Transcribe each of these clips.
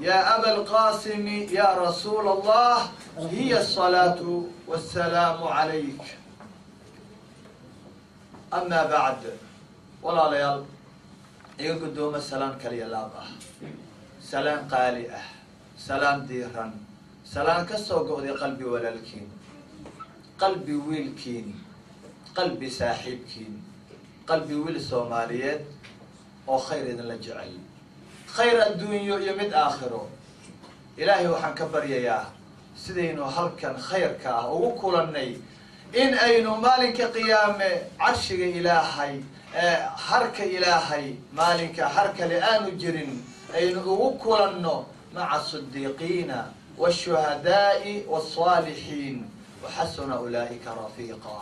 يا أبا القاسم يا رسول الله هي الصلاة والسلام عليك أما بعد ولا ليال iga guddooma salaan kaliya laab ah salaan qaali ah salaan diiran salaan ka soo go'day qalbi walaalkiin qalbi wiilkiin qalbi saaxiibkiin qalbi wiil soomaaliyeed oo khayr idinla jecel khayr adduunyo iyo mid aakhiro ilaahay waxaan ka baryayaa sidaynu halkan khayrka ah ugu kulannay in aynu maalinka qiyaame carshiga ilaahay harka ilaahay maalinka har kale aanu jirin aynu ugu kulanno maca asidiiqiina waashuhadaa'i wasaalixiin waxasuna ulaa'ika rafiiqa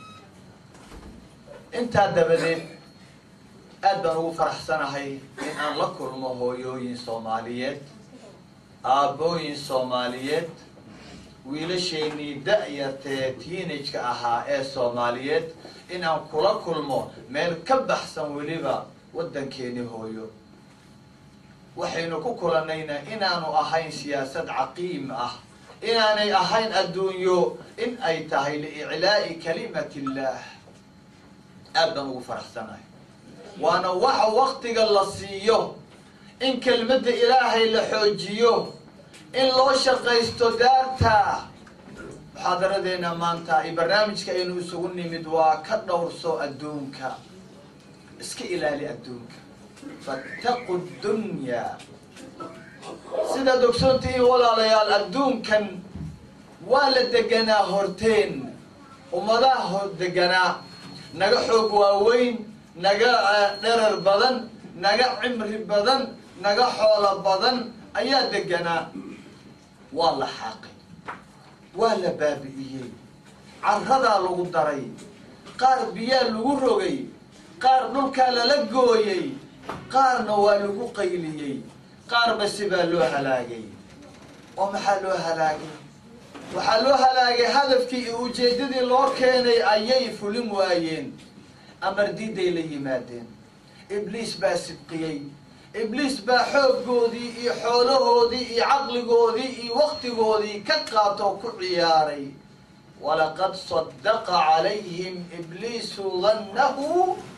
intaa dabadeed aad baan ugu faraxsanahay in aan la kulmo hooyooyin soomaaliyeed aabbooyin soomaaliyeed wiilashaynii da-yartee tiinajka ahaa ee soomaaliyeed in aan kula kulmo meel ka baxsan weliba waddankeeni hooyo waxaynu ku kulannayna inaanu ahayn siyaasad caqiim ah inaanay ahayn adduunyo in ay tahay liiclaa'i kalimati illaah aad baan ugu faraxsanahay waana waxa waktiga la siiyo in kelmadda ilaahay la xoojiyo in loo shaqaysto daarta muxaadaradeena maanta iyo barnaamijka aynu isugu nimid waa ka dhowrso adduunka iska ilaali adduunka fattaqu dunyaa sidaad ogsoontihiin walaalayaal adduunkan waa la deganaa horteen ummadaha hor deganaa naga xoog waaweyn naga dherar badan naga cimri badan naga xoolo badan ayaa deganaa waa la xaaqay waa la baabi'iyey carradaa lagu daray qaar biyaa lagu rogay qaar dhulkaa lala gooyey qaarna waa lagu qayliyey qaar basi baa loo halaagay oo maxaa loo halaagay waxaa loo halaagay hadafkii iyo ujeeddadii loo keenay ayay fulin waayeen amar diiday la yimaadeen ibliis baa sibqiyey ibliis baa xooggoodii iyo xoolahoodii iyo caqligoodii iyo waktigoodii ka qaatoo ku ciyaaray walaqad sadaqa calayhim ibliisu dannahu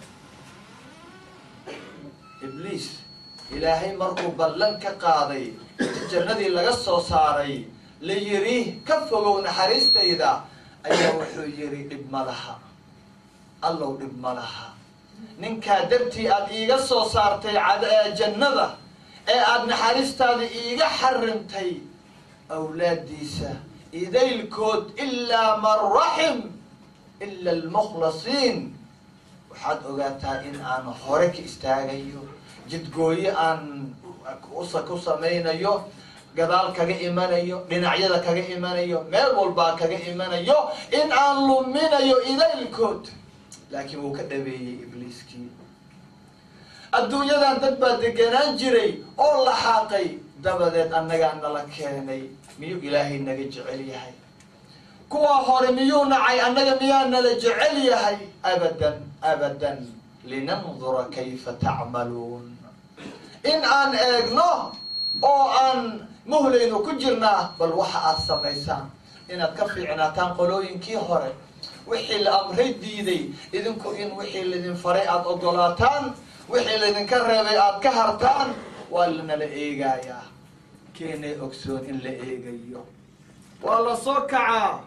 ibliis ilaahay markuu ballan ka qaaday inta jannadii laga soo saaray la yidhi ka fogow naxariistayda ayaa wuxuu yidhi dhib ma laha allow dhib ma laha ninkaa dartii aada iiga soo saartay jannada ee aada naxariistaada iiga xarimtay awlaaddiisa idaylkood ilaa man raxim ila almukhlasiin waxaad ogaataa in aan hore ka istaagayo jidgooyo aan usa ku samaynayo gadaal kaga imanayo dhinacyada kaga imanayo meel walbaa kaga imanayo in aan luminayo idaylkood laakiin wuu ka dhabeeyey ibliiskii adduunyadan dad baa deganaan jiray oo la xaaqay dabadeed annagaa nala keenay miyuu ilaahay naga jecel yahay kuwaa hore miyuu nacay annaga miyaa nala jecel yahay abadan abadan linandura kayfa tacmaluun in aan eegno oo aan muhlaynu ku jirnaa bal waxa aad samaysaan inaad ka fiicnaataan qolooyinkii hore wixii la amray diiday idinku in wixii laydin faray aada ogolaataan wixii laydinka reebay aada ka hartaan waa lanala eegayaa keenay ogsoon in la eegayo waa la soo kacaa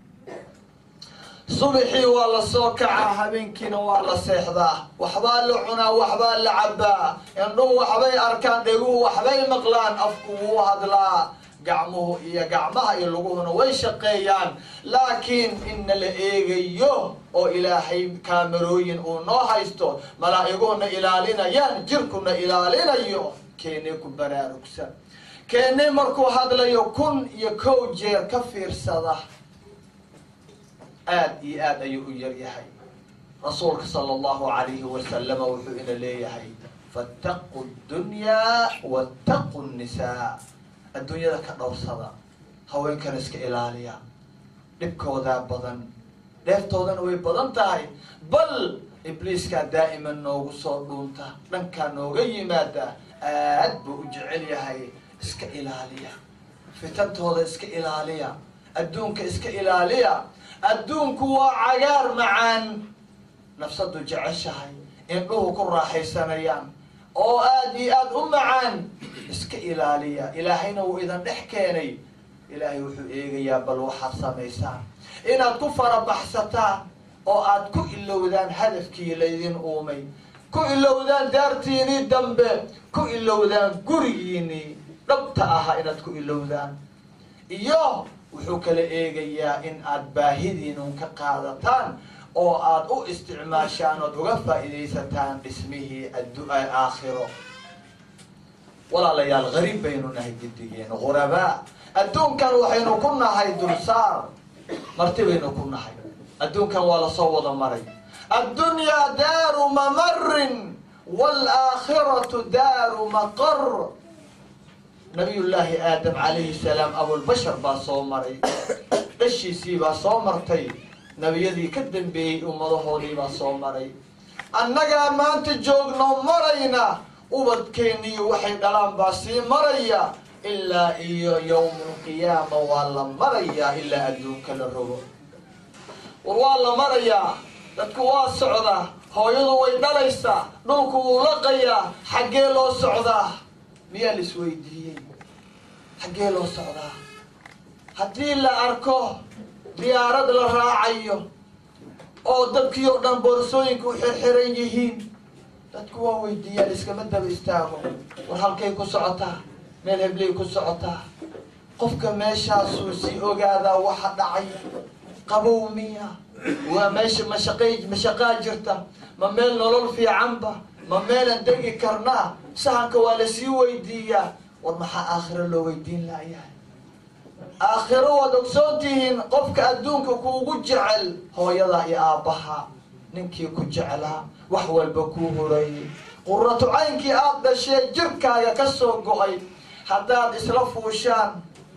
subaxii waa la soo kacaa habeenkiina waa la seexdaa waxbaa la cunaa waxbaa la cabbaa indhuhu waxbay arkaan dheguhu waxbay maqlaan afku wuu hadlaa gacmuhu iyo gacmaha iyo luguhuna way shaqeeyaan laakiin inna la eegayo oo ilaahay kaamarooyin uu noo haysto malaa'iguhuna ilaalinayaan jirkuna ilaalinayo keenay ku baraarugsan keenay markuu hadlayo kun iyo kow jeer ka fiirsada aad iyo aad ayuu u yar yahay rasuulka sala allahu alayhi wasalama wuxuu ina leeyahay fattaqu dunyaa wattaqu nnisaa adduunyada ka dhowrsada haweenkana iska ilaaliya dhibkoodaa badan dheeftoodana way badan tahay bal ibliiskaa daa'iman noogu soo dhuunta dhankaa nooga yimaada aad buu u jecel yahay iska ilaaliya fitantooda iska ilaaliya adduunka iska ilaaliya adduunku waa cagaar macaan nafsadu jeceshahay indhuhu ku raaxaysanayaan oo aada iyo aada u macaan iska ilaaliya ilaahayna wuu idan dhex keenay ilaahay wuxuu eegayaa bal waxaad samaysaan inaad ku farabaxsataan oo aad ku ilowdaan hadafkii laydin uumay ku ilowdaan daartiinii dambe ku ilowdaan gurigiinii dhabta ahaa inaad ku ilowdaan iyo wuxuu kala eegayaa in aad baahidiinun ka qaadataan oo aad u isticmaashaan ood uga faa'iidaysataan dhismihii aakhiro walaalayaal gariib baynu nahay gidigeen ghurabaa adduunkan waxaynu ku nahay dulsaar marti baynu ku nahay adduunkan waa lasoo wada maray addunyaa daaru mamarin waalaakhiratu daaru maqar nabiyullaahi aadam calayhi salaam abulbashar baa soo maray dhashiisii baa soo martay nebiyadii ka dambeeyey ummadahoodii baa soo maray annagaa maanta joogno marayna ubadkeeniyo waxay dhalaan baa sii maraya ilaa iyo yowmulqiyaama waa la marayaa ilaa adduunka la rogo war waa la marayaa dadku waa socdaa hooyadu way dhalaysaa dhulku wuu laqayaa xaggee loo socdaa miyaa la isweydiiyey xaggee loo socdaa haddii la arko diyaarad la raacayo oo dadkii oo dhan boorsooyinka u xirxiran yihiin dadku waa weydiiyaan iskama daba istaago war halkay ku socotaa meel hebley ku socotaa qofka meeshaasuu si ogaadaa waxa dhacay qabow miya waa meesha mashaqay mashaqaa jirta ma meel nolol fiicanba ma meelaan degi karnaa sahanka waa lasii weydiiyaa war maxaa aakhiro loo weydiin laayahay aakhiro waad ogsoon tihiin qofka adduunka kuugu jecel hooyada iyo aabbaha ninkii ku jeclaa wax walba kuu horayay quratu caynkii aada dhashee jirkaaga ka soo go-ay haddaad isla fuushaan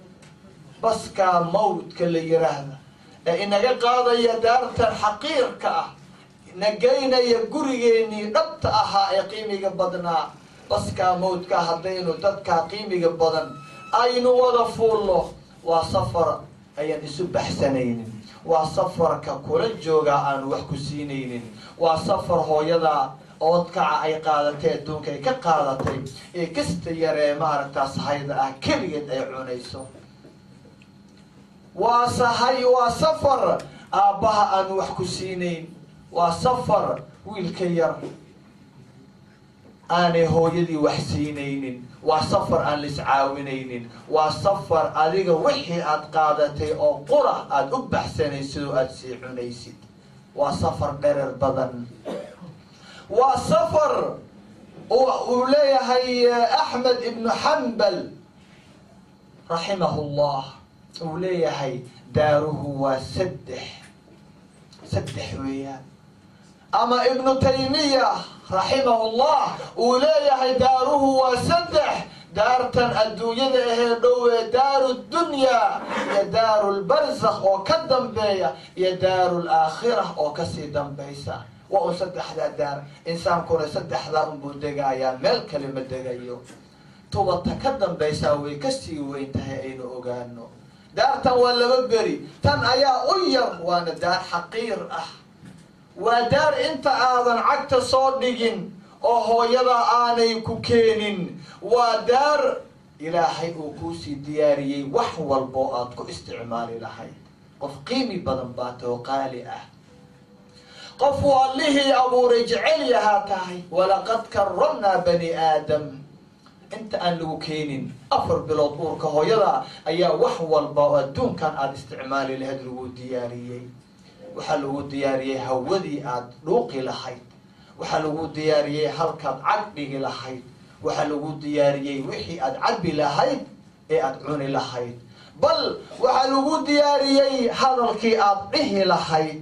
baskaa mawdka la yiraahda ee inaga qaadaya daartan xaqiirka ah na geynaya gurigeenii dhabta ahaa ee qiimiga badnaa baskaa mawdka haddaynu dadkaa qiimiga badan aynu wada fuulno waa safar ayaan isu baxsanaynin waa safarka kula joogaa aanu wax ku siinaynin waa safar hooyadaa oodkaca ay qaadatay adduunka ay ka qaadatay ee kasta yaree maaragtaa sahayda ah keligeed ay cunayso waa sahay waa safar aabbaha aanu wax ku siinayn waa safar wiilka yar aanay hooyadii wax siinaynin waa safar aan lis caawinaynin waa safar adiga wixii aad qaadatay oo qura aada u baxsanaysid oo aada sii cunaysid waa safar dherer badan waa safar uu leeyahay axmed ibnu xambal raximahu llah uu leeyahay daaruhu waa saddex saddex weeyaan ama ibnu taymiya raximahu llah uu leeyahay daaruhu waa saddex daartan adduunyada ahee dhowee daaru dunyaa iyo daaru lbarzakh oo ka dambeeya iyo daaru laakhira oo kasii dambaysa waa un saddexdaa daar insaankuna saddexdaa unbuu degayaa meel kale ma degayo tubata ka dambaysaa way kasii weyn tahay aynu ogaano daartan waa laba beri tan ayaa u yar waana daar xaqiir ah waa daar inta aadan cagta soo dhigin oo hooyada aanay ku keenin waa daar ilaahay uu kuusii diyaariyey wax walboo aad ku isticmaali lahayd qof qiimi badan baa too qaali ah qof allihii abuuray jecel yahaa tahay walaqad karamnaa bani aadam inta aan lagu keenin afar bilood uurka hooyada ayaa wax walba oo adduunkan aada isticmaali lahayd lagu diyaariyey waxaa lagu diyaariyey hawadii aada dhuuqi lahayd waxaa lagu diyaariyey halkaad cag dhigi lahayd waxaa lagu diyaariyey wixii aada cabi lahayd ee aada cuni lahayd bal waxaa lagu diyaariyey hadalkii aada dhihi lahayd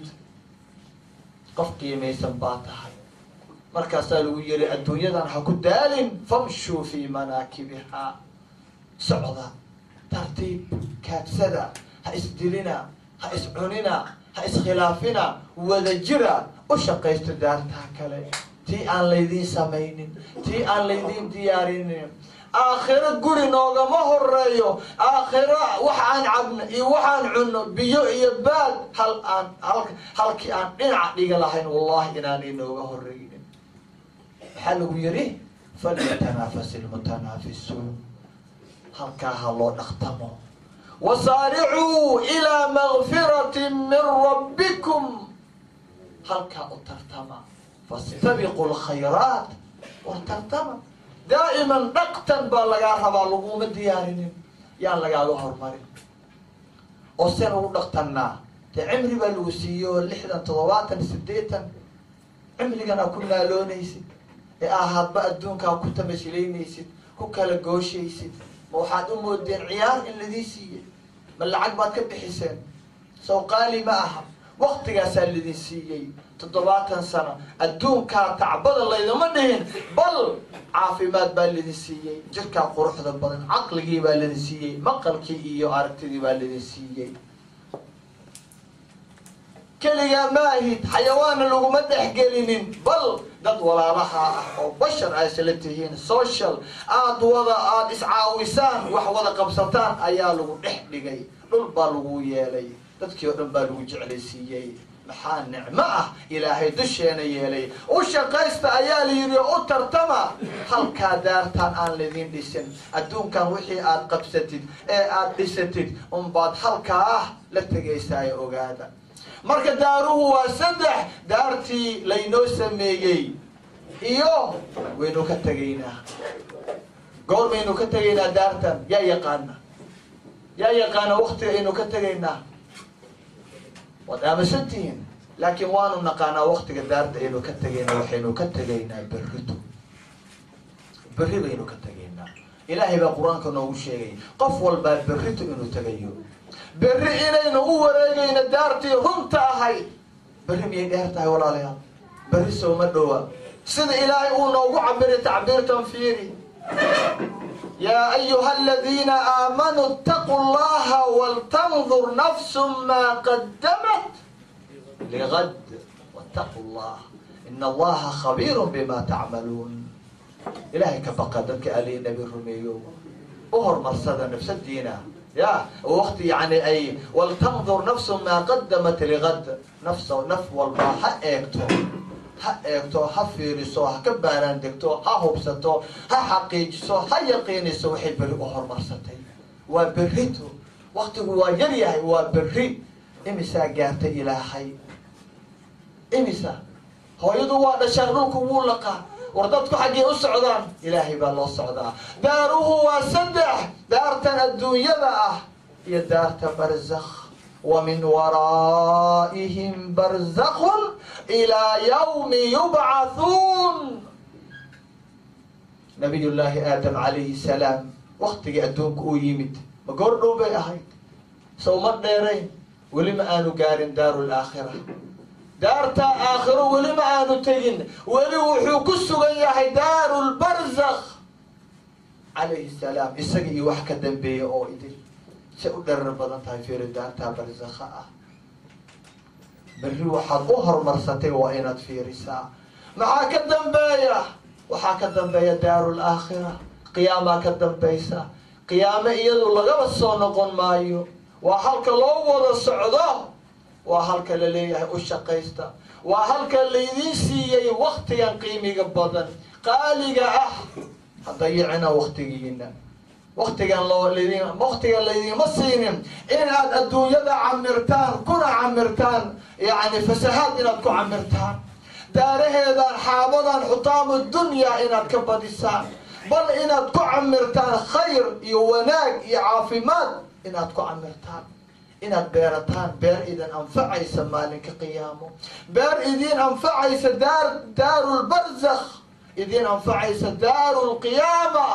qof qiimaysan baa tahay markaasaa lagu yiri adduunyadan ha ku daalin famshuu fii manaakibihaa socda tartiib kaadsada ha isdilina ha iscunina ha iskhilaafina wada jira u shaqaysto daartaa kale tii aan laydiin samaynin tii aan laydiin diyaarinin aakhiro guri noogama horeeyo aakhiro wax aan cabno iyo waxaan cunno biyo iyo baad hal aan halkii aan dhinaca dhiga lahayn wallahi inaanay nooga horeynin maxaa lagu yidhi falyatanaafasi lmutanaafisuun halkaa ha loo dhaqtamo wasaaricuu ilaa makfirati min rabbikum halkaa u tartama fastabiqu lkhayraat war tartama daa'iman dhaqtan baa lagaa rabaa laguma diyaarinin yaan lagaaga hormarin oo sen ugu dhaqtannaa dee cimri baa lagu siiye oo lixdan toddobaatan siddeetan cimriganaa ku naaloonaysid ee ahaadba adduunkaa ku tamashilaynaysid ku kala gooshaysid ma waxaad u moodeen ciyaar in ladii siiyey ma lacag baad ka bixiseen sow qaali ma aha waktigaasaa lidin siiyey toddobaatan sano adduunkaa tacbada laydama dhihin bal caafimaad baa lidin siiyey jirkaa quruxda badan caqligii baa lidin siiyey maqalkii iyo aragtidii baa lidin siiyey keligaa ma ahid xayawaana laguma dhexgelinin bal dad walaalaha ah oo bashar ay isla tihiin social aada wada aada iscaawisaan wax wada qabsataan ayaa lagu dhex dhigay dhul baa lagu yeelay dadkii oo dhan baa lagu jeclaysiiyey maxaa nicmo ah ilaahay dusheena yeelay u shaqaysta ayaa la yidhi u tartama halkaa daartaan aan laydin dhisin adduunkan wixii aad qabsatid ee aad dhisatid unbaad halkaa ah la tegaysaa ee ogaada marka daaruhu waa saddex daartii laynoo sameeyey iyo waynu ka tegaynaa goor baynu ka tegaynaa daartan yaa yaqaana yaa yaqaana waktiga aynu ka tegaynaa waad aaminsantihiin laakiin waanu naqaanaa waktiga daarta aynu ka tegaynaa waxaynu ka tegaynaa berrito berri baynu ka tegaynaa ilaahay baa qur-aanka noogu sheegay qof walbaa berrito inuu tegayo berri inaynu u wareegayno daartii runta ahayd berri miyay dheer tahay walaalayaal berri sooma dhowa sida ilaahay uu noogu cabiray tacbiirtan fiiri yaa ayuha aladiina aamanuu itaquu llaha waltandur nafsu maa qadamat ligad wattaquu llah ina allaha khabiiru bima tacmaluun ilaahay ka baqa dadka alii nabi rumeeyo u horumarsada nafsadiina ya wakti yani ay waltandur nafsu maa qadamat ligad nafsa naf walba ha eegto ha eegto ha fiiriso ha ka baaraan degto ha hubsato ha xaqiijiso ha yaqiiniso waxay berri u horumarsatay waa berrito waktigu waa yar yahay waa berri imisaa gaartay ilaahay imisa hooyadu waa dhashaan dhulku wuu laqaa war dadku xaggee u socdaan ilaahay baa loo socdaa daaruhu waa saddex daartan adduunyada ah iyo daarta barzakh wa min waraa'ihim barzakun ilaa yawmi yubcathuun nabiy llaahi aadam calayhi salaam waktigii adduunka uu yimid ma goor dhow bay ahayd sow ma dheerayn weli ma aanu gaarin daaru laakhira daartaa aakhiro weli ma aanu tegin weli wuxuu ku sugan yahay daaru lbarzakh calayhi salaam isaga iyo wax ka dambeeya oo idil say u dherar badan tahay fiiri daartaa barzakha ah berri waxaad u horumarsatay waa inaad fiirisaa maxaa ka dambeeya waxaa ka dambeeya daaru laakhira qiyaamaa ka dambaysa qiyaame iyadu lagaba soo noqon maayo waa halka loo wada socdo waa halka la leeyahay u shaqaysta waa halka laydiin siiyey waktigan qiimiga badan qaaliga ah hadayicina waktigiina waktigan loo ldin waktigan laydinma siinin inaad adduunyada camirtaan kuna camirtaan yani fasahaad inaad ku camirtaan daaraheedan xaabadan xutaamu dunyaa inaad ka badisaan bal inaad ku camirtaan khayr iyo wanaag iyo caafimaad inaad ku camirtaan inaad beerataan beer idin anfacaysa maalinka qiyaamo beer idin anfacaysa daar daaru lbarzakh idin anfacaysa daaru lqiyaama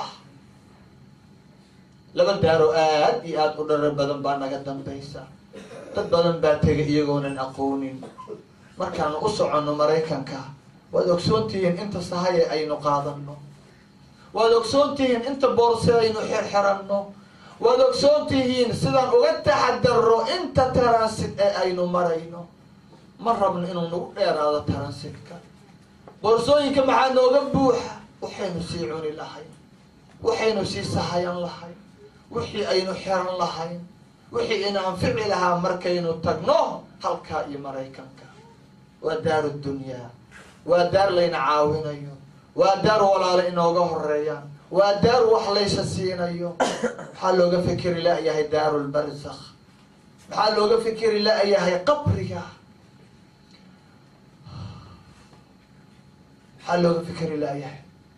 laba daaro aad iyo aada u dharar badan baa naga dambaysa dad badan baa tegay iyagoonan aqoonin markaanu u soconno maraykanka waad ogsoontihiin inta sahaye aynu qaadano waad ogsoontihiin inta boorse aynu xirxiranno waad ogsoon tihiin sidaan uga taxadaro inta taransit ee aynu marayno ma rabno inuu nagu dheeraado taransitka boorsooyinka maxaa nooga buuxa waxaynu sii cuni lahayn waxaynu sii sahayan lahayn wixii aynu xiran lahayn wixii ina anfici lahaa markaynu tagno halkaa iyo maraykanka waa daaru dunyaa waa daar layna caawinayo waa daar walaalo inooga horeeyaan waa daar wax laysa siinayo maxaa looga fikeri la-yahay daaru lbarzakh maxaa looga fikeri la-yahay qabriga maxaa looga fikeri la-yahay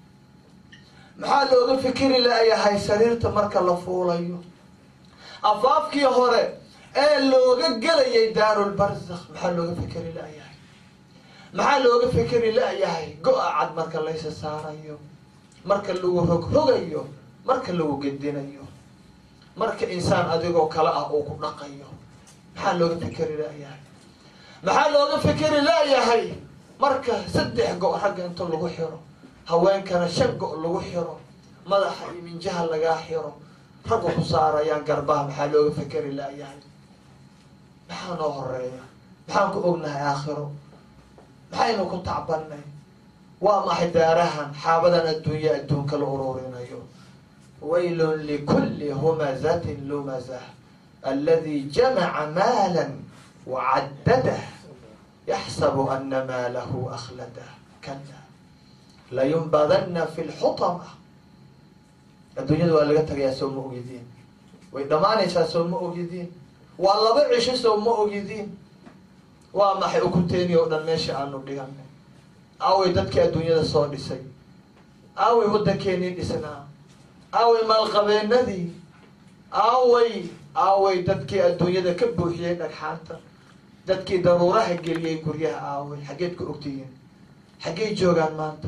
maxaa looga fikeri la-yahay sariirta marka la fuulayo afaafkii hore ee looga gelayay daarulbarzakh maxaa looga fikeri la-yahay maxaa looga fikeri la-yahay go-a cad marka laysa saarayo marka lagu rogrogayo marka lagu gedinayo marka insaan adigoo kale ah uu ku dhaqayo maxaa looga fikeri la-yahay maxaa looga fikeri la-yahay marka saddex go- ragga inta lagu xiro haweenkana shan go- lagu xiro madaxa iyo minjaha lagaa xiro ragga ku saarayaan garbaha maxaa looga fikeri la-yahay maxaa noo horeeya maxaan ku ognahay aakhiro maxaynu ku tacbanay waa maxay daarahan xaabadan adduunya adduunka la ururinayo waylun likulli humazatin lumazah aladi jamaca maala wacaddadah yaxsabu ana maalahu akhladah kala layunbadana fi lxutama adduunyada waa laga tagayaa soo ma ogidiin way dhammaanaysaa soo ma ogidiin waa laba cisho soo ma ogidiin waa maxay ukuteeni oo dhan meesha aanu dhiganay aaway dadkii adduunyada soo dhisay aaway waddankeenii dhisnaa aaway maalqabeenadii aaway aaway dadkii adduunyada ka buuxiyey dhagxaanta dadkii daruuraha geliyey guryaha aaway xaggeed ku ogtihiin xaggey joogaan maanta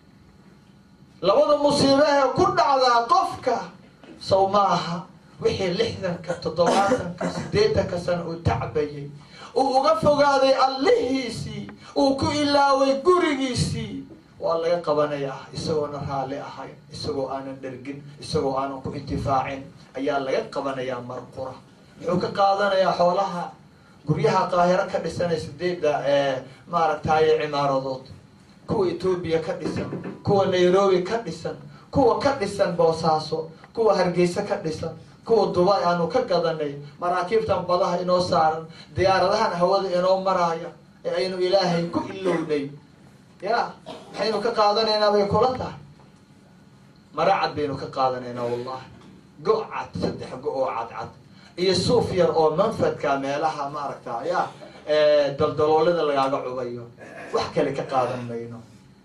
labada musiibahe ku dhacdaa qofka saw ma aha wixii lixdanka toddobaatanka siddeetanka sano uu tacbayay uu uga fogaaday allihiisii uu ku ilaaway gurigiisii waa laga qabanayaa isagoona raalli ahayn isagoo aanan dhergin isagoo aanan ku intifaacin ayaa laga qabanayaa marqura muxuu ka qaadanayaa xoolaha guryaha qaahiro ka dhisanay sideedda ee maaragtaye cimaaradood kuwa etoobiya ka dhisan kuwa nairobi ka dhisan kuwa ka dhisan boosaaso kuwa hargeysa ka dhisan kuwa dubai aanu ka gadanay maraakiibtan badaha inoo saaran diyaaradahan hawada inoo maraaya ee aynu ilaahay ku ilownay ya maxaynu ka qaadanaynaa bay kula tahay mara cad baynu ka qaadanaynaa wallahi go- cad saddex go- oo cadcad iyo suuf yar oo manfadka meelaha maaragta ya daldaloolada lagaaga cubayo wax kale ka qaadan mayno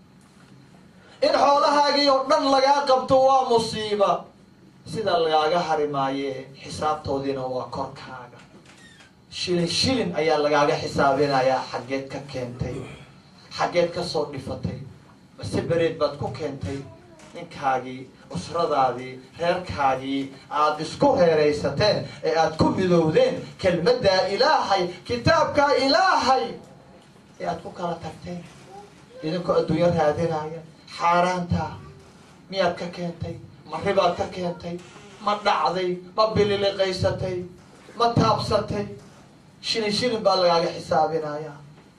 in xoolahaagii oo dhan lagaa qabto waa musiiba sida lagaaga hari maaye xisaabtoodiina waa korkaaga shilin shilin ayaa lagaaga xisaabinayaa xaggeed ka keentay xaggeed ka soo dhifatay mase bereed baad ku keentay ninkaagii usradaadii reerkaagii aada isku reeraysateen ee aada ku midowdeen kelmaddaa ilaahay kitaabkaa ilaahay ee aada ku kala tagteen idinkoo adduunyo raadinaya xaaraanta miyaad ka keentay ma ribaad ka keentay ma dhacday ma bililiqaysatay ma taabsatay shilin shilin baa lagaaga xisaabinayaa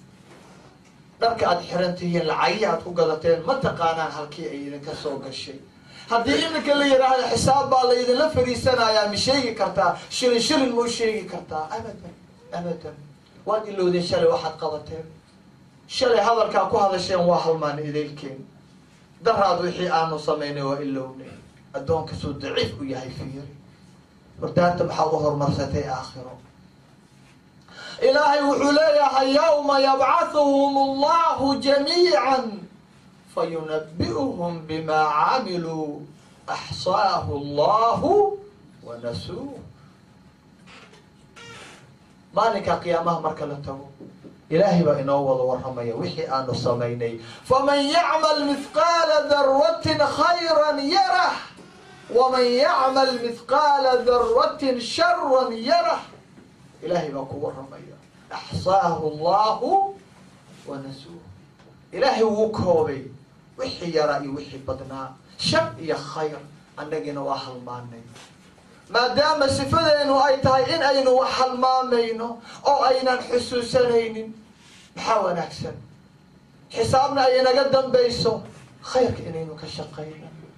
dharka aada xiran tihiin lacagihii aad ku gadateen ma taqaanaan halkii ay idinka soo gashay haddii iminka la yidhaahdo xisaab baa la idinla fariisanayaa ma sheegi kartaa shilin shilin mau sheegi kartaa abadan abadan waad ilowdeen shalay waxaad qabateen shalay hadalkaa ku hadasheen waa halmaan idaylkeen daraad wixii aanu samaynay waa ilownay addoonka suu daciif u yahay fiiri wardaanta maxaad u horumarsatay aakhiro ilaahay wuxuu leeyahay yawma yabcahuhum allahu jamiica fayunabi'uhum bimaa camiluu axsaahu allahu wanasuuh maalinka qiyaamaha marka la tago ilaahay baa inoo wada warramaya wixii aanu samaynay faman yacmal mithqaala darwatin khayran yarah waman yacmal mithqaala darwatin sharan yarah ilaahay baa ku warramaya axsaahu allahu wanasuuh ilaahay wuu koobay wixii yaraa iyo wixii badnaa shar iyo khayr annagiina waa halmaanay maadaama sifadeenu ay tahay in aynu wax halmaamayno oo aynan xusuusanaynin maxaa wanaagsan xisaabna ay naga dambayso khayrka inaynu ka shaqayno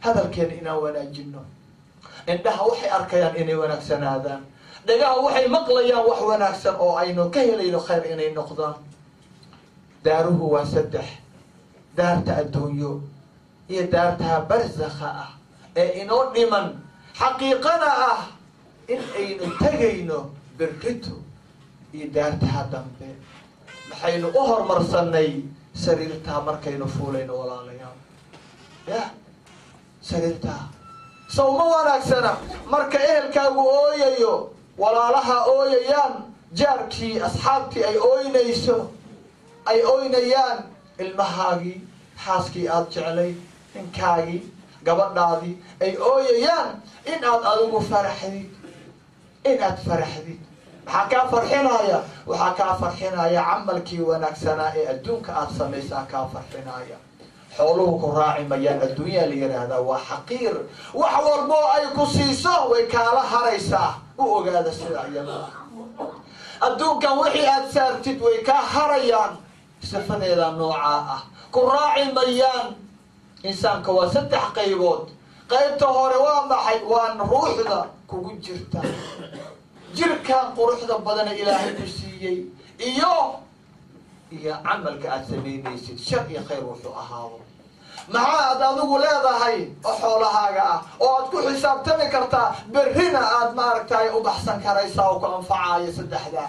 hadalkeena inaan wanaajino indhaha waxay arkayaan inay wanaagsanaadaan dhagaha waxay maqlayaan wax wanaagsan oo aynu ka helayno khayr inay noqdaan daaruhu waa saddex daarta adduunyo iyo daartaha barzakha ah ee inoo dhiman xaqiiqana ah in aynu tegayno berrito iyo daartaha dambe maxaynu u horumarsanay sariirtaa markaynu fuulayno walaalayaal ya sariirtaa saw ma wanaagsana marka ehelkaagu ooyayo walaalaha ooyayaan jaarkii asxaabtii ay ooynayso ay ooynayaan ilmahaagii xaaskii aada jeclayd ninkaagii gabadhaadii ay ooyayaan in aad adigu faraxdid in aad faraxdid maxaa kaa farxinaya waxaa kaa farxinaya camalkii wanaagsanaa ee adduunka aada samaysaa kaa farxinaya xooluhu ku raaci mayaan adduunyaa la yidhaahdaa waa xaqiir wax walboo ay ku siiso way kaala haraysaa u ogaada sida iyada adduunkan wixii aada saartid way kaa harayaan sifadeeda noocaa ah ku raaci mayaan insaanka waa saddex qaybood qaybta hore waa maxay waa ruuxda kugu jirta jirkan quruxda badana ilaahay ku siiyey iyo iyo camalka aada samaynaysid shar iyo khayr wuxuu ahaado maxaa aad adigu leedahay oo xoolahaaga ah oo aad ku xisaabtami kartaa berrina aada maaragtay u baxsan karaysaa oo ku anfacaayo saddexdaa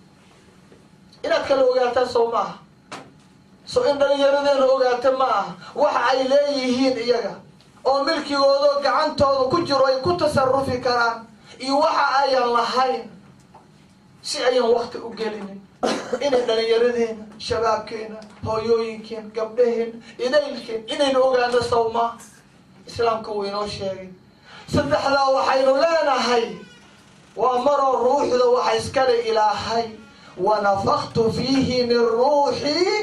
inaad kala ogaataa sow maaha so in dhalinyaradeena ogaata ma aha waxa ay leeyihiin iyaga oo milkigoodo gacantooda ku jiro ay ku tasarufi karaan iyo waxa ayan lahayn si ayan wakti u gelinin inay dhalinyaradeena shabaabkeena hooyooyinkeen gabdhaheen idaylkeen inaynu ogaano sawmaa islaamka wuu inoo sheegay saddexdaa waxaynu leenahay waa maroo ruuxda waxa iskale ilaahay wanafaktu fiihi min ruuxii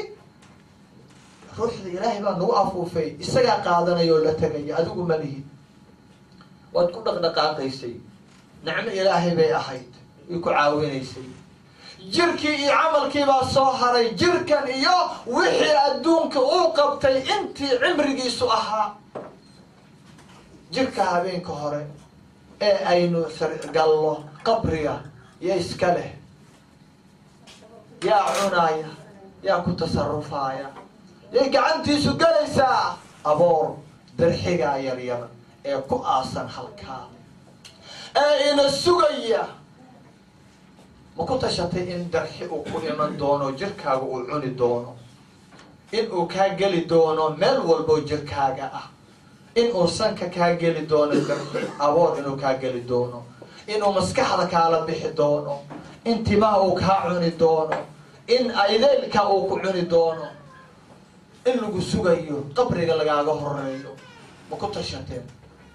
ruuxda ilaahay baa nagu afuufay isagaa qaadanaya oo la tegaya adigu ma lihid waad ku dhaqdhaqaaqaysay nicmo ilaahay bay ahayd way ku caawinaysay jirkii iyo camalkii baa soo haray jirkan iyo wixii adduunka uu qabtay intii cimrigiisu ahaa jirka habeenka hore ee aynu gallo qabriga yo iska leh yaa cunaaya yaa ku tasarufaaya yay gacantiisu gelaysaa aboor darxigaa yaryar ee ku aasan halkaa ee ina sugaya ma ku tashatay in darxi uu ku iman doono jirkaaga uu cuni doono in uu kaa geli doono meel walboo jirkaaga ah in uu sanka kaa geli doono darxi aboor inuu kaa geli doono inuu maskaxda kaala bixi doono in timaha uu kaa cuni doono in aydeylka uu ku cuni doono in lagu sugayo qabriga lagaaga horeeyo ma ku tashateen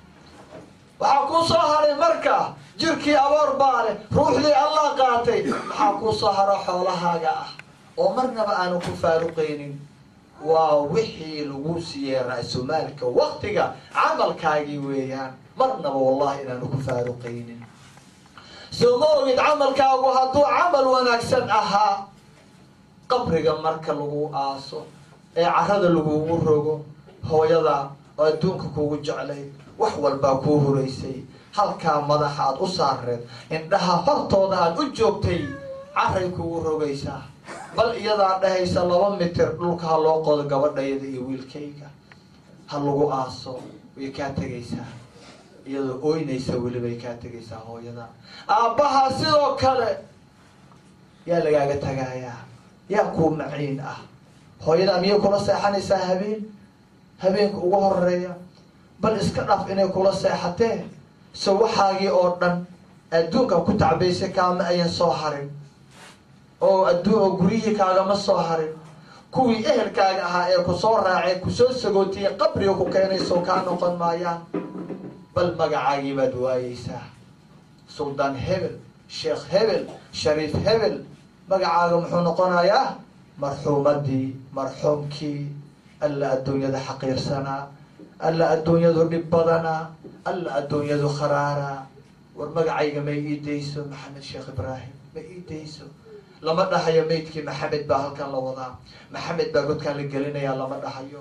waxaa kuu soo haray marka jirkii aboor baa leh ruuxdii allah qaatay maxaa kuu soo haro xoolahaaga ah oo marnaba aanu ku faaruqaynin waa wixii lagu siiyey ra-sumaalka waktiga camalkaagii weeyaan marnaba wallahi inaanu ku faaruqaynin soo ma ogid camalkaagu hadduu camal wanaagsan ahaa qabriga marka lagu aaso ee carada lagugu rogo hooyada oo adduunka kugu jeclayd wax walbaa kuu horeysay halkaa madaxa aad u saareed indhaha hortooda aad u joogtay caray kugu rogaysaa bal iyadaa dhahaysa laba mitir dhulka ha loo qodo gabadhayada iyo wiilkayga ha lagu aaso way kaa tegaysaa iyadoo ooynaysa welibay kaa tegaysaa hooyada aabbaha sidoo kale yaa lagaaga tagaayaa yaa kuu maciin ah hooyada miyay kula seexanaysaa habeen habeenka ugu horeeya bal iska dhaf inay kula seexatee so waxaagii oo dhan adduunka ku tacbaysay kaama ayan soo harin oo adduun oo guryihii kaagama soo harin kuwii ehelkaaga ahaa ee ku soo raacee kusoo sagootiyey qabriga ku keenaysoo kaa noqon maayaan bal magacaagii baad waayeysaa suldaan hebel sheekh hebel shariif hebel magacaaga muxuu noqonayaa marxuumadii marxuumkii alla adduunyada xaqiirsanaa alla adduunyadu dhib badanaa alla adduunyadu kharaaraa war magacayga may ii dayso maxamed sheekh ibraahim ma ii dayso lama dhahayo maydkii maxamed baa halkan la wadaa maxamed baa godkaan la gelinayaa lama dhahayo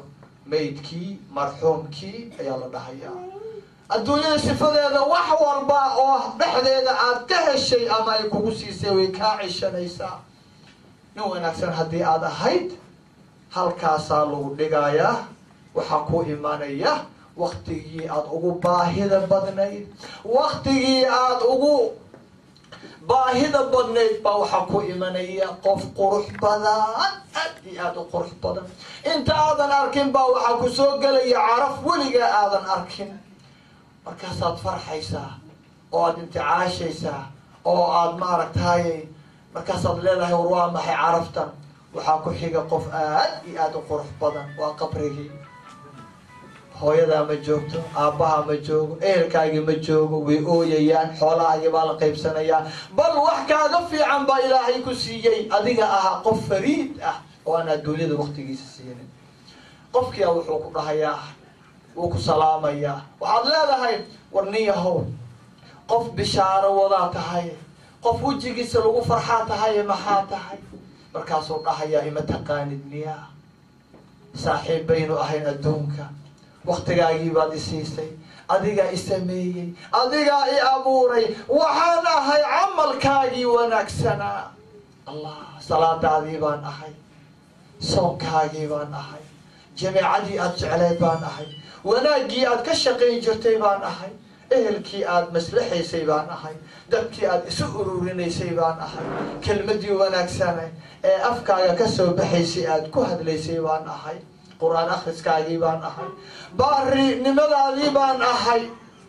maydkii marxuumkii ayaa la dhahayaa adduunyada sifadeeda wax walba oo dhexdeeda aad ka heshay ama ay kugu siisay way kaa cishanaysaa nin wanaagsan haddii aad ahayd halkaasaa lagu dhigayaa waxaa ku imanaya waktigii aada ugu baahida badnayd waktigii aada ugu baahida badnayd baa waxaa ku imanaya qof qurux badan aad iyo aada u qurux badan inta aadan arkin baa waxaa ku soo gelaya caraf weligaa aadan arkin markaasaad farxaysaa oo aada inticaashaysaa oo aada maaragtay markaasaad leedahay war waa maxay caraftan waxaa ku xiga qof aad iyo aada u qurux badan waa qabrigii hooyadaa ma joogto aabbaha ma joogo ehelkaagii ma joogo way ooyayaan xoolahaagii baa la qaybsanayaa bal wax kaaga fiican baa ilaahay ku siiyey adiga ahaa qof fariid ah oo aan adduunyada waktigiisa siinin qofkia wuxuu ku dhahayaa wuu ku salaamayaa waxaad leedahay war nin yahow qof bishaaro wadaa tahay qof wejigiisa lagu farxaa tahay maxaa tahay markaasuu dhahayaa ima taqaanid miyaa saaxiib baynu ahayn adduunka waktigaagii baad isiisay adigaa i sameeyey adigaa i abuuray waxaan ahay camalkaagii wanaagsanaa allah salaadaadii baan ahay soonkaagii baan ahay jameecadii aada jecleed baan ahay wanaaggii aad ka shaqayn jirtay baan ahay ehelkii aada maslaxaysay baan ahay dadkii aada isu ururinaysay baan ahay kelmadii wanaagsane ee afkaaga ka soo baxaysay aada ku hadlaysay baan ahay qur-aan akhriskaagii baan ahay baarinimadaadii baan ahay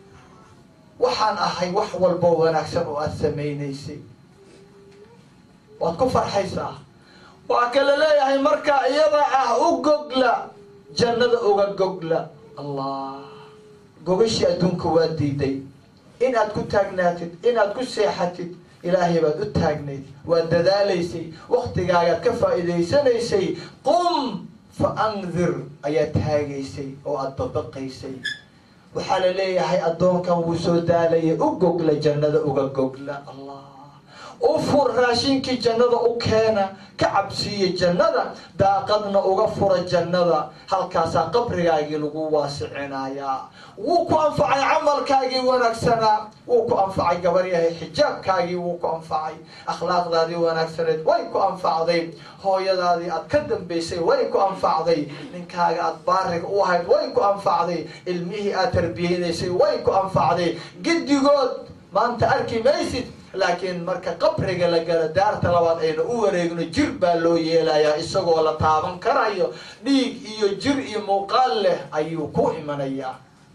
waxaan ahay wax walbo wanaagsan oo aada samaynaysay waad ku farxaysaa waa kala leeyahay marka iyada ah u gogla jannada uga gogla allah gogashii adduunka waa diiday inaad ku taagnaatid inaad ku seexatid ilaahay baad u taagnayd waad dadaalaysay waktigaagaad ka faa'iidaysanaysay qum fa andir ayaad taagaysay oo aada babaqaysay waxaa la leeyahay addoonkan wuu soo daalaya u gogla jannada uga gogla allah u fur raashinkii jannada u keena ka cabsiiya jannada daaqadna uga fura jannada halkaasaa qabrigaagii lagu waasicinayaa wuu ku anfacay camalkaagii wanaagsanaa wuu ku anfacay gabaryahay xijaabkaagii wuu ku anfacay akhlaaqdaadii wanaagsaneed way ku anfacday hooyadaadii aad ka dambaysay way ku anfacday ninkaaga aad baariga u ahayd way ku anfacday ilmihii aad tarbiyeynaysay way ku anfacday giddigood maanta arki maysid laakiin marka qabriga la gala daarta labaad ayna u wareegno jir baa loo yeelayaa isagoo la taaban karayo dhiig iyo jir iyo muuqaal leh ayuu ku imanayaa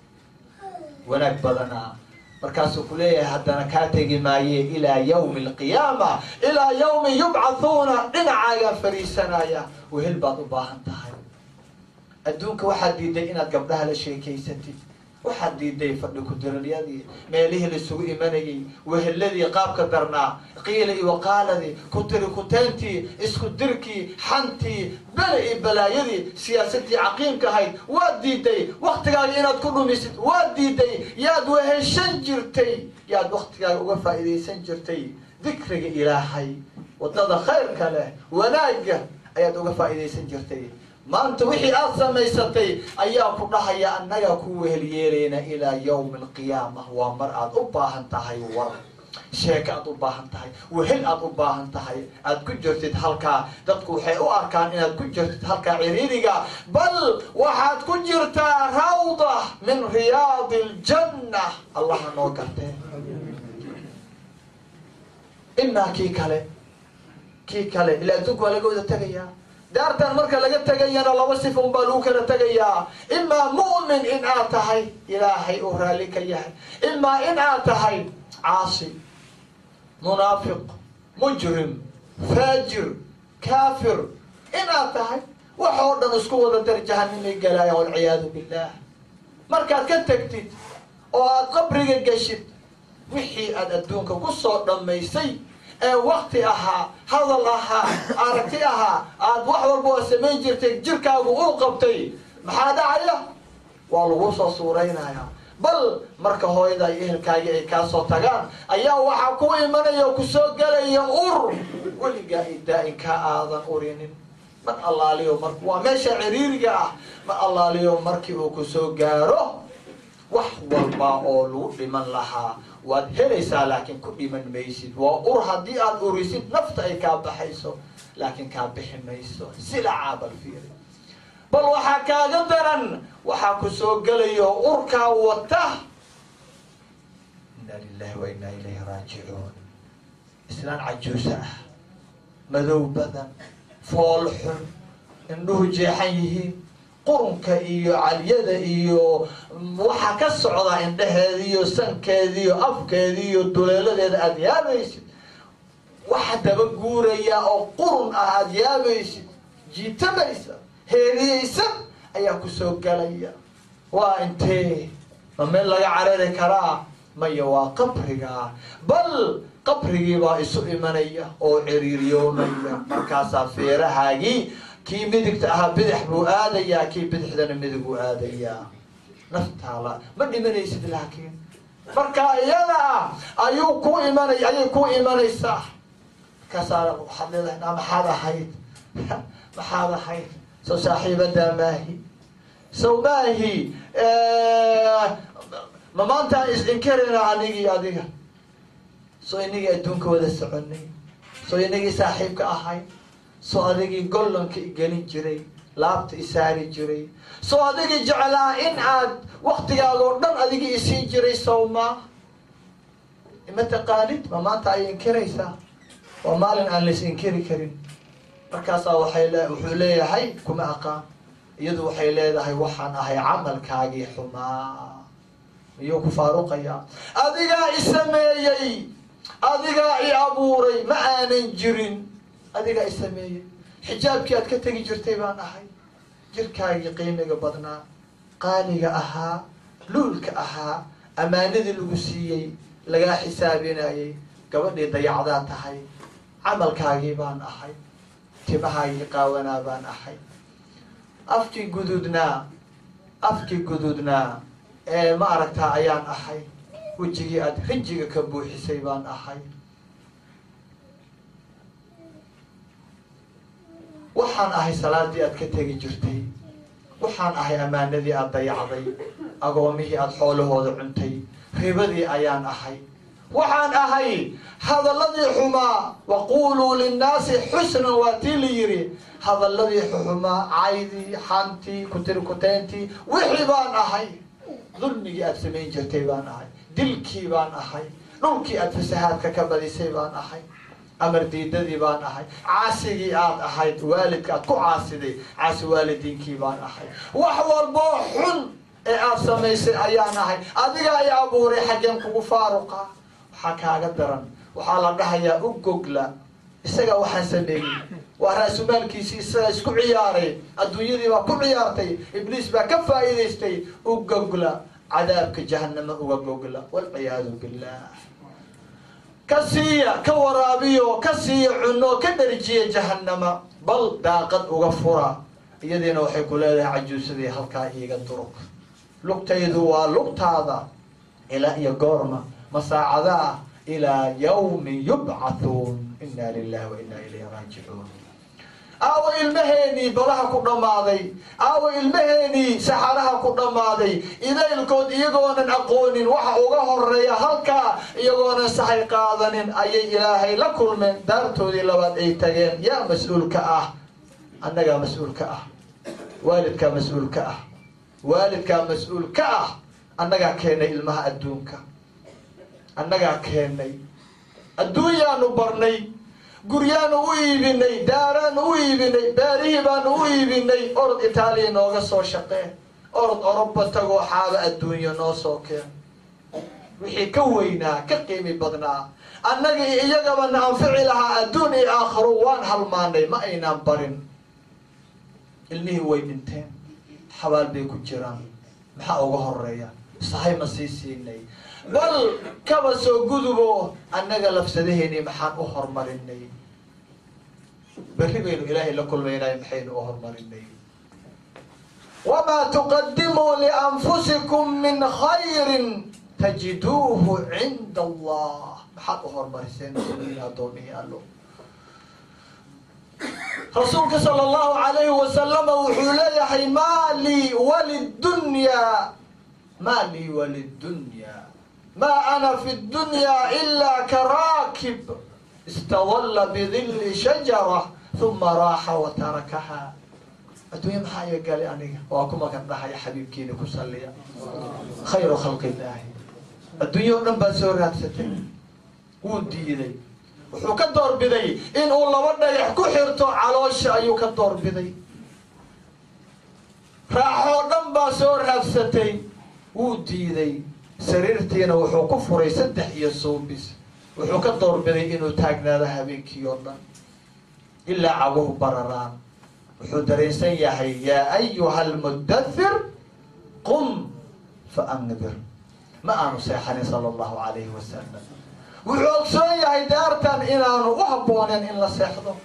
wanaag badanaa markaasuu ku leeyahay haddana kaa tegi maaye ilaa yawmi alqiyaama ilaa yawmi yubcathuuna dhinacaagaa fariisanaya wehel baad u baahan tahay adduunka waxaad diiday inaad gabdhaha la sheekaysatid waxaad diiday fadhi ku-diralyadii meelihii laisugu imanayay weheladii qaabka darnaa qiila iyo waqaaladii kutiri kuteentii isku dirkii xantii bele iyo balaayadii siyaasadii caqiimka ahayd waad diiday waktigaaga inaad ku dhumisid waad diiday yaad weheshan jirtay yaad waktigaaga uga faa'iidaysan jirtay dikriga ilaahay wadada khayrka leh wanaagga ayaad uga faa'iidaysan jirtay maanta wixii aada samaysatay ayaa ku dhahaya annagaa ku wehelyeelayna ilaa yawmi alqiyaama waa mar aada u baahan tahay war sheeko aada u baahan tahay wehel aada u baahan tahay aada ku jirtid halkaa dadku waxay u arkaan inaad ku jirtid halkaa ciriiriga bal waxaad ku jirtaa rawda min riyaadi aljanna allaha noo gartee imaa kii kale kii kale ilaa adduunka waa laga wada tegayaa daartan marka laga tegayana laba sifa un baa lagu kala tegayaa imaa mu'min in aad tahay ilaahay uu raalli ka yahay imaa in aad tahay caasi munaafiq mujrim faajir kaafir in aad tahay wax oo dhan isku wada dar jahanimay galaaya walciyaadu billah markaad ka tegtid oo aad qabriga geshid wixii aad adduunka ku soo dhammaysay ee wakti ahaa hadal ahaa aragti ahaa aada wax walba oo samayn jirtay jirkaagu uu qabtay maxaa dhacaya waa lagu soo suuraynayaa bal marka hooyada iyo ehelkaagii ay kaa soo tagaan ayaa waxaa ku imanaya oo kusoo gelaya ur weligaa i daa-in kaa aadan urinin mar allaaliyo mar waa meesha ciriiriga ah mar allaaliyo markii uu ku soo gaaro wax walba oo lagu dhiman lahaa waad helaysaa laakiin ku dhiman maysid waa ur haddii aad urisid nafta ay kaa baxayso laakiin kaa bixi mayso silacaa bal fiiri bal waxaa kaaga daran waxaa ku soo gelayo urkaa wata inna lilahi wa inna ilayhi raajicuun islaan cajuusa ah madow badan fool xun indhuhu jeexan yihiin qurunka iyo calyada iyo waxaa ka socda indhaheeda iyo sankeeda iyo afkeeda iyo duleeladeeda aada yaabaysid waxa daba guuraya oo qurun ah aada yaabaysid jiitamaysa heeriyeysa ayaa kusoo galaya waa intee ma meel laga carari karaa maya waa qabriga bal qabrigii baa isu imanaya oo ciriiriyoomaya markaasaa feerahaagii kii midigta ahaa bidix buu aadayaa kii bidixdana midig buu aadayaa naftaala ma dhimanaysid laakiin marka iyada ah ayuu ku imanay ayay ku imanaysaa markaasaa waxaad leedahay naa maxaad ahayd maxaad ahayd soo saaxiibadaa maahi sow maahi ma maantaan is-inkarina anigii adiga soo inagii adduunka wada soconay soo inagii saaxiibka ahay soo adigii gollanka igelin jiray laabta isaari jiray soo adigii jeclaa in aad waktigaadoo dhan adigii isiin jiray sawmaa ma taqaanid ma maanta ay inkiraysaa waa maalin aan lais inkiri karin markaasaa waxay le wuxuu leeyahay kuma aqaan iyadu waxay leedahay waxaan ahay camalkaagii xumaa miyuu ku faaruqayaa adigaa i sameeyey adigaa i abuuray ma aanan jirin adigaa i sameeyey xijaabkii aad ka tegi jirtay baan ahay jirkaagii qiimiga badnaa qaaliga ahaa luulka ahaa ammaanadii lagu siiyey lagaa xisaabinayay gabadhii dayacdaa tahay camalkaagii baan ahay timahaagii qaawanaa baan ahay afkii guduudnaa afkii guduudnaa ee ma aragtaa ayaan ahay wejigii aada rinjiga ka buuxisay baan ahay waxaan ahay salaadii aad ka tegi jirtay waxaan ahay ammaanadii aada dayacday agoomihii aada xoolahooda cuntay ribadii ayaan ahay waxaan ahay hadalladii xumaa waquuluu linnaasi xusnan waa tii la yidhi hadalladii xumaa caydii xantii kutirkuteyntii wixii baan ahay dulmigii aada samayn jirtay baan ahay dilkii baan ahay dhulkii aada fasahaadka ka badisay baan ahay amar diidadii baan ahay caasigii aad ahayd waalidka aad ku caasiday caasi waalidiinkii baan ahay wax walboo xun ee aad samaysay ayaan ahay adigaa i abuuray xaggeen kugu faaruqa waxaa kaaga daran waxaa la dhahayaa u gogla isaga waxaan sameeyey waa raasumaalkiisii isaga isku ciyaaray adduunyadii baa ku ciyaartay ibliis baa ka faa'iidaystay u gogla cadaabka jahanamo uga gogla walciyaadu billah ka siiya ka waraabiyo ka siiya cuno ka dharjiya jahanama bal daaqad uga fura iyadiina waxay ku leedahay cajuusadii halkaa iiga durug lugtaydu waa lugtaada ilaa iyo goorma masaacadaa ilaa yawmi yubcathuun inna lilahi wa inna ilayhi raajicuun aawo ilmaheenii badaha ku dhammaaday aawo ilmaheenii saxaraha ku dhammaaday idaylkood iyagoonan aqoonin waxa uga horeeya halkaa iyagoonan sahay qaadanin ayay ilaahay la kulmeen daartoodii labaad ay tageen yaa mas-uulka ah annagaa mas-uulka ah waalidkaa mas-uulka ah waalidkaa mas-uul ka ah annagaa keenay ilmaha adduunka annagaa keenay adduunyaanu barnay guryaanu u iibinay daaraanu u iibinay beerihii baanu u iibinay orod itaaliya nooga soo shaqeen orod oroba tagoo xaaba adduunyo noo soo keen wixii ka weynaa ka qiimi badnaa annaga iyo iyagaba na anfici lahaa adduun iyo aakharo waan halmaanay ma aynaan barin ilmihii way dhinteen xabaal bay ku jiraan maxaa uga horeeya sahay ma sii siinay bal kaba soo gudubo annaga lafsadaheeni maxaan u horumarinay berri baynu ilaahay la kulmaynay maxaynu u horumarinay wamaa tuqadimuu lianfusikum min khayrin tajiduuhu cinda allah maxaad u horumariseen muslimiin addoomihii allo rasuulka sala allahu calayhi wasalama wuxuu leeyahay maa lii walidunyaa maa lii walidunyaa maa ana fi dunyaa ilaa karaakib istadalla bidilli shajara uma raaxa wa tarakaha adduunya maxaa iga galay aniga waa ku magan dhahaya xabiibkiina ku salliya khayru khalqi illaahi adduunya o dhan baad soo raadsatay wuu diiday wuxuu ka doorbiday inuu laba dhagax ku xirto caloosha ayuu ka doorbiday raaxoo dhan baa soo raadsatay wuu diiday sariirtiina wuxuu ku furay saddex iyo suubis wuxuu ka doorbiday inuu taagnaado habeenkii oo dhan ilaa caguhu bararaan wuxuu dareensan yahay yaa ayuha almudathir qum fa andir ma aanu seexanin sala allahu calayhi wasalam wuxuu ogsoon yahay daartan inaanu u habbooneen in la seexdo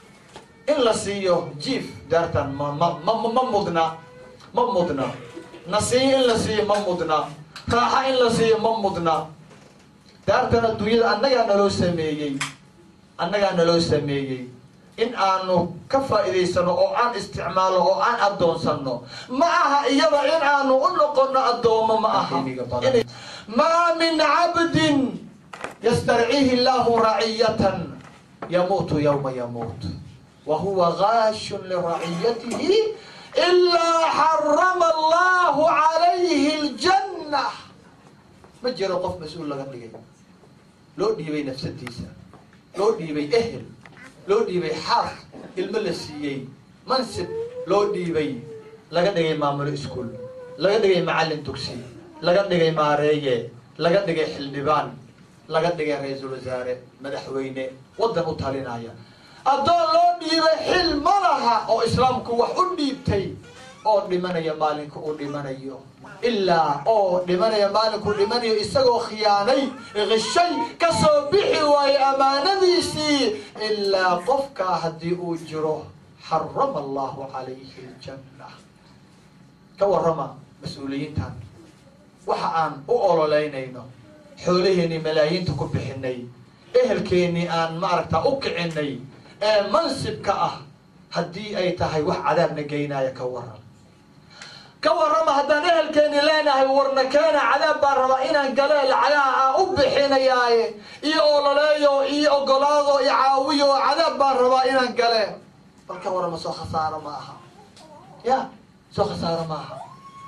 in la siiyo jiif daartan ma ma ma ma mudna ma mudna nasiiyo in la siiyo ma mudna raaxa in la siiyo ma mudna daartan adduunyada annagaa naloo sameeyey annagaa naloo sameeyey in aanu ka faa'iidaysano oo aan isticmaalno oo aan addoonsanno ma aha iyada in aanu u noqono addoomo ma aha maa min cabdin ystarciihi llahu raciyatan yamuutu yowma yamuut wa huwa gaashun liraciyatihi ilaa xarama allahu calayhi aljanna ma jiro qof mas-uul laga dhigay loo dhiibay nafsadiisa loo dhiibay ehel loo dhiibay xaas ilmo la siiyey mansib loo dhiibay laga dhigay maamulo iskuol laga dhigay macallin dugsi laga dhigay maareeye laga dhigay xildhibaan laga dhigay ra-iisul wasaare madaxweyne waddan u talinaya addoon loo dhiibay xil ma laha oo islaamku wax u dhiibtay oo dhimanaya maalinku uu dhimanayo ilaa oo dhimanaya maalinkuu dhimanayo isagoo khiyaanay qishay ka soo bixi waayo ammaanadiisii ilaa qofkaa haddii uu jiro xarama allahu calayhi aljanna ka warrama mas-uuliyiintan waxa aan u ololeynayno xoolaheenii malaayiinta ku bixinay ehelkeennii aan maaragta u kicinay ee mansibka ah haddii ay tahay wax cadaabna geynaya ka waran ka warrama haddaan ehelkeeni leenahay warna keena cadaab baan rabaa inaan gale lacagaha aan u bixinayaaye iyo ololeeyo iyo ogolaado iyo caawiyo cadaab baan rabaa inaan gale bal ka warrama soo khasaaro ma aha ya soo khasaaro ma aha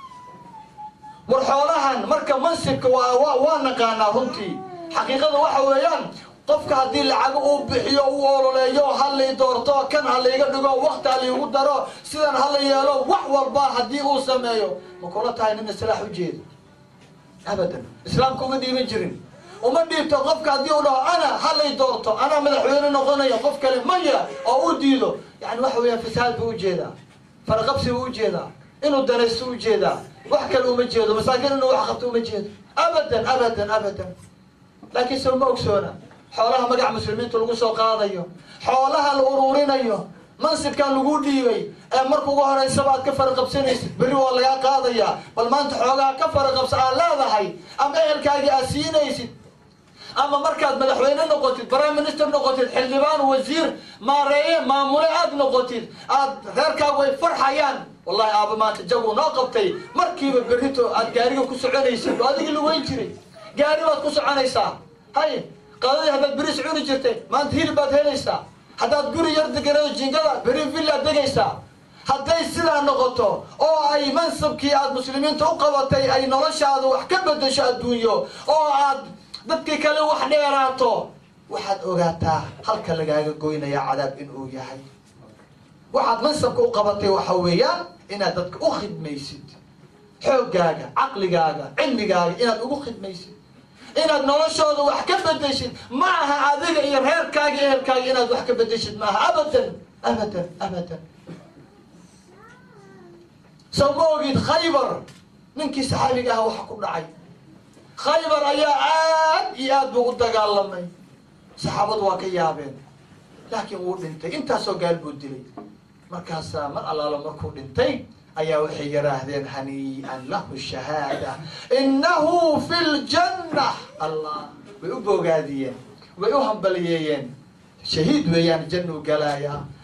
war xoolahan marka mansibka waa wa waa naqaanaa runtii xaqiiqada waxa weeyaan qofka haddii lacago uu bixiyo uu ololeeyo halay doorto kan ha layga dhigo wakti ha laygu daro sidan hala yeelo wax walba haddii uu sameeyo ma kula tahay nin islaax ujeeda abadan islaamka uma dhiiban jirin uma dhiibto qofka haddii uu dhaho ana halay doorto anaa madaxweyne noqonaya qof kale maya oo u diido yani waxa weeyaan fasaad buu ujeedaa faraqabsi buu ujeedaa inuu danaysto ujeedaa wax kale uma jeedo masaakiin inuu wax qabto uma jeedo abadan abadan abadan laakiin se uma ogsoona xoolaha magaca muslimiinta lagu soo qaadayo xoolaha la uruurinayo mansibkan lagu dhiibay ee marka ugu horeysaba aad ka faraqabsanaysid berri waa lagaa qaadayaa bal maanta xoogaha ka faraqabsa aad leedahay ama ehelkaagii aad siinaysid ama markaad madaxweyne noqotid prime minister noqotid xildhibaan wasiir maareeye maamule aad noqotid aad reerkaagu ay farxayaan wallahi aaba maanta jagu noo qabtay markiiba berrito aad gaariga ku soconaysid oo adigii lugeyn jiray gaari baad ku soconaysaa hay qadadii haddaad beris cuni jirtay maanta hilib baad helaysaa haddaad guri yar deganado jingada beri villaad degaysaa hadday sidaa noqoto oo ay mansabkii aad muslimiinta u qabatay ay noloshaada wax ka bedesho adduunyo oo aad dadkii kale wax dheeraato waxaad ogaataa halka lagaaga goynaya cadaab inuu yahay waxaad mansabka u qabatay waxa weeyaan inaad dadka u khidmaysid xooggaaga caqligaaga cilmigaaga inaad ugu khidmaysid inaad noloshooda wax ka bedeshid ma aha adiga iyo reerkaaga ehelkaaga inaad wax ka bedeshid ma aha abadan abadan abadan saw ma ogid khaybar ninkii saxaabiga aha waxa ku dhacay khaybar ayaa aad iyo aad buu u dagaalamay saxaabadu waa ka yaabeen laakiin wuu dhintay intaasoo gaal buu dilay markaasaa mar allaalo markuu dhintay ayaa waxay yidhaahdeen hanii'an lahu shahaada innahu fi ljanna allah way u boogaadiyeen way u hambaliyeeyeen shahiid weeyaan jannuu galaayaa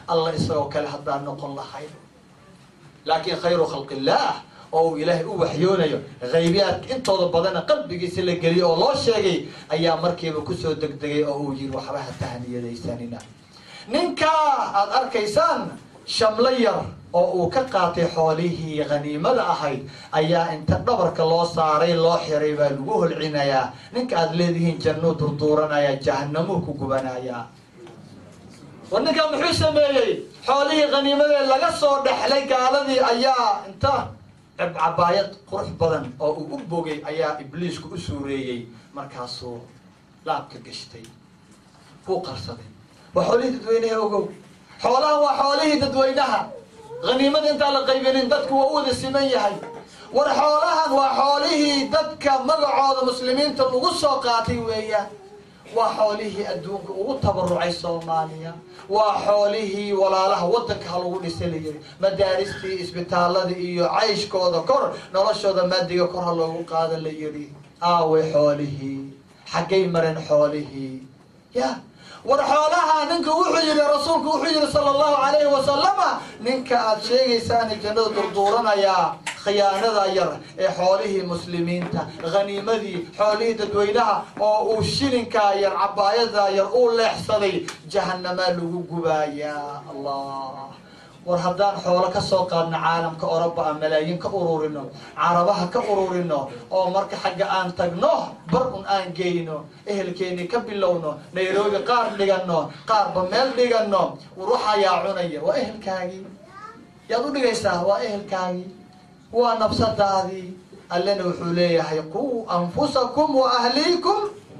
alla isagoo kale haddaan noqon lahayn laakiin khayru khalqi illaah oo uu ilaahay u waxyoonayo haybiyaadka intooda badana qalbigiisa la geliyay oo loo sheegay ayaa markiiba kusoo degdegay oo uu yiri waxba ha tahaniyadaysanina ninkaa aada arkaysaan shamlo yar oo uu ka qaatay xoolihii khaniimada ahayd ayaa inta dhabarka loo saaray loo xiray baa lagu holcinayaa ninka aada leedihiin jannuu durduuranaya jahanamuu ku gubanayaa war ninkaa muxuu sameeyey xoolihii khaniimadee laga soo dhexlay gaaladii ayaa inta cabaayad qurux badan oo uu u bogay ayaa ibliisku u suureeyey markaasuu laabka gashtay wuu qarsaday waa xoolihii dadweynaha ogow xoolaha waa xoolihii dadweynaha haniimada intaan la qaybinin dadku waa u wada siman yahay war xoolahan waa xoolihii dadka magacooda muslimiinta lagu soo qaatay weeyaan waa xoolihii adduunka ugu tabarucay soomaaliya waa xoolihii walaalaha waddanka ha lagu dhisa la yiri madaaristii isbitaaladii iyo cayshkooda kor noloshooda maadiga kor ha loogu qaada la yiri aaway xoolihii xaggay mareen xoolihii ya war xoolaha ninka wuxuu yihi rasuulku wuxuu yihi sala allahu calayhi wasalama ninka aada sheegaysaana jannada durduuranayaa khiyaanada yar ee xoolihii muslimiinta haniimadii xoolihii dadweynaha oo uu shilinkaa yar cabaayadaa yar uu leexsaday jahanamaa lagu gubaayaa allah war haddaan xoolo ka soo qaadno caalamka oroba a malaayiin ka ururino carabaha ka ururino oo marka xagga aan tagno bar un aan geyno ehelkeeni ka bilowno nairobi qaar dhigano qaarba meel dhigano war waxayaa cunaya waa ehelkaagii yaad u dhigaysaa waa ehelkaagii waa nafsadaadii allena wuxuu leeyahay quu anfusakum wa ahliikum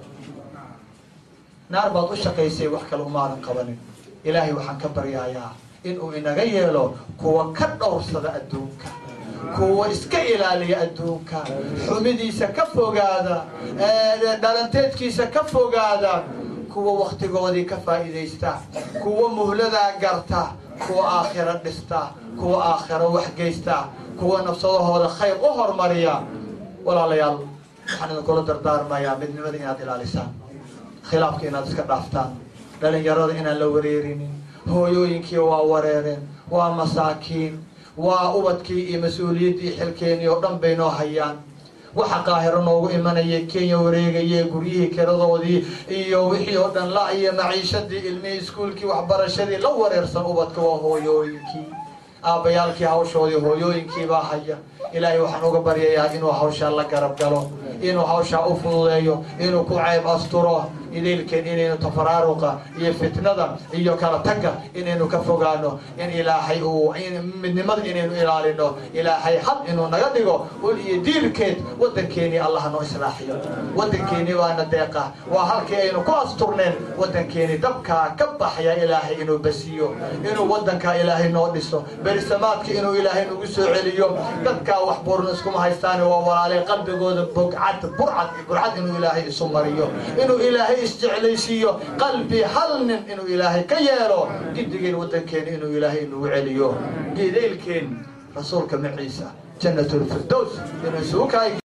naar baad u shaqaysay wax kale umaadan qabanin ilaahay waxaan ka baryayaa inuu inaga yeelo kuwa ka dhowrsada adduunka kuwa iska ilaaliya adduunka xumidiisa ka fogaada dhalanteedkiisa ka fogaada kuwa waktigoodii ka faa'iidaysta kuwa muhladaa garta kuwa aakhiro dhista kuwa aakhiro waxgeysta kuwa nafsadahooda khayr u hormariya walaalayaal waxaan idinkula dardaarmayaa midnimada inaad ilaalisaan khilaafka inaad iska dhaaftaan dhalinyarada inaan la wareerinin hooyooyinkii waa wareereen waa masaakiin waa ubadkii iyo mas-uuliyaddii xilkeenii oo dhan bay noo hayaan waxa qaahiro noogu imanayay kenya wareegaye guryihii kiradoodii iyo wixii oo dhan la iyo maciishadii ilmihii iskuulkii waxbarashadii la wareersan ubadka waa hooyooyinkii aabbayaalkii hawshoodii hooyooyinkii baa haya ilaahay waxaan uga baryayaa inuu hawshaa la garab galo inuu hawshaa u fududeeyo inuu ku ceyb asturo idaylkeen inaynu tafaraaruqa iyo fitnada iyo kala tagga inaynu ka fogaano in ilaahay uu midnimada inaynu ilaalino ilaahay had inuu naga dhigo ul iyo diilkeed waddankeenii allah noo islaaxiyo waddankeenii baana deeqa waa halkii aynu ku asturneen waddankeenii dabkaa ka baxaya ilaahay inuu basiyo inuu waddankaa ilaahay noo dhiso berisamaadka inuu ilaahay nagu soo celiyo dadkaa wax buurna iskuma haystaan waa walaalay qalbigooda bogcad burcad burcad inuu ilaahay isu mariyo inuu ilaahay isjeclaysiiyo qalbi hal nin inuu ilaahay ka yeelo gidigeen waddankeena inuu ilaahay nagu celiyo gidaylkeen rasuulka maciisa jannat lfirdows inuu isugu kaay